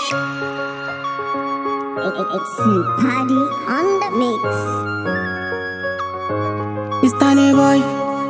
It, it, it's Snoop Party on the mix. It's Tiny Boy,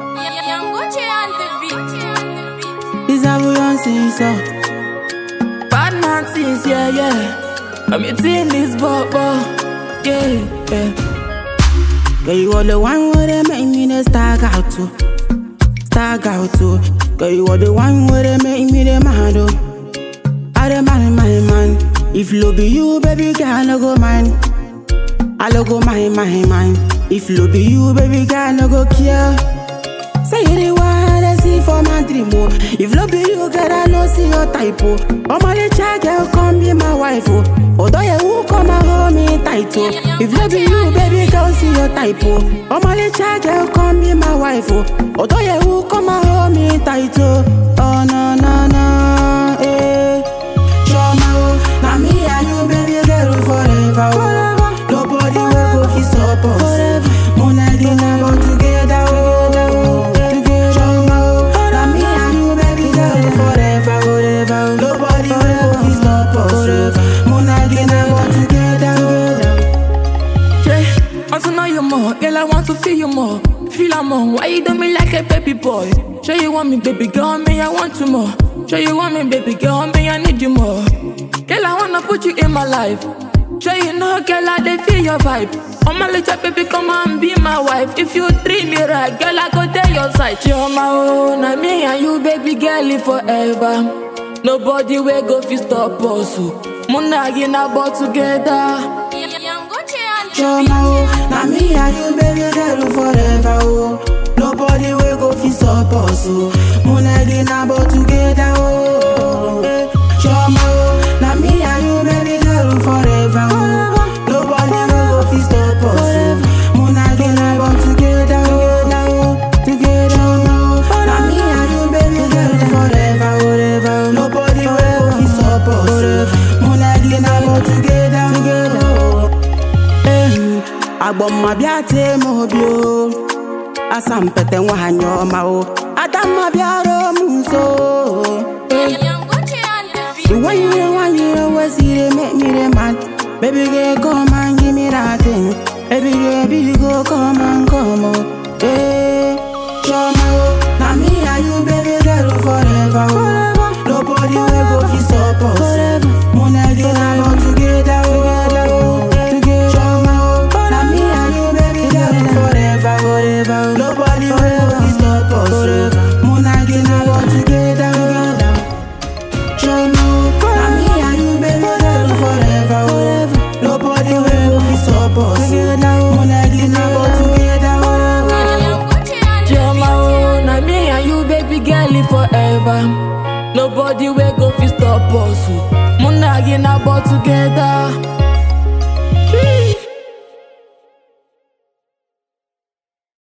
it's a Beyonce so Bad man things, yeah, yeah I'm eating this bubble, yeah, yeah Girl, you are the one where they make me the star out to Star out to Girl, you are the one where they make me the mad oh I the man, man, man If love be you, baby girl, I no go mind I no go mind, mind, mind If love be you, baby girl, I no go care Say you the one I see for my dream, oh If love be you, girl, I no see your type, oh Oh, my little child, girl, come be my wife, oh Although you who come and hold me tight, oh If love be you, baby, girl, see your type, oh Oh, my little child, girl, come be my wife, oh Although you who come and hold me tight, oh Oh, no, no, no, eh Trauma, oh Now me and you, baby, girl, forever, oh Nobody will go fi stop us Mona Gina, go together, oh Together, Trauma, oh Now me and you, baby, girl, forever, forever Nobody will go fi stop us Mona Gina, go together, Yeah, want to know you more, girl. I want to feel you more. Feel I'm more. Why you do me like a baby boy? Sure you want me, baby girl, me I want you more. Sure you want me, baby girl, me I need you more. Girl, I wanna put you in my life. Sure you know, girl, I dey feel your vibe. Oh my little baby, come and be my wife. If you treat me right, girl, I go there your side. You're my own, and me and you, baby girl, live forever. Nobody will go fi stop us. oh. Muna gina ball together. Trauma, oh Now me and you, baby, girl, forever, oh Nobody will go fi stop us, oh Mona Gina, but together, oh eh. Trauma, oh Now me and you, baby, girl, forever, oh Nobody will go fi stop us, oh Mona Gina, but together, oh Together, oh Now me and you, baby, girl, forever, forever Nobody will go fi stop us, oh Mona Gina, but together, together, oh agbọmma bịa tee m obi o asampete nwanyị ọma o adamma bịara m nso iwe ihe nwanyị eweziri mekmire man baby girl come and give me that thing baby girl baby go come and come o eh chioma o na me and you baby girl forever o nobody wey go fit stop us muna dey na go together o together chioma o na me and you baby girl forever forever nobody wey go fit stop us muna dey na go together Chioma o na me and you baby girl forever o nobody wey go fit stop us muna dey na go together You're my own, and me and you, baby girl, live forever. Nobody will go fi stop us. oh. Muna gina ball together.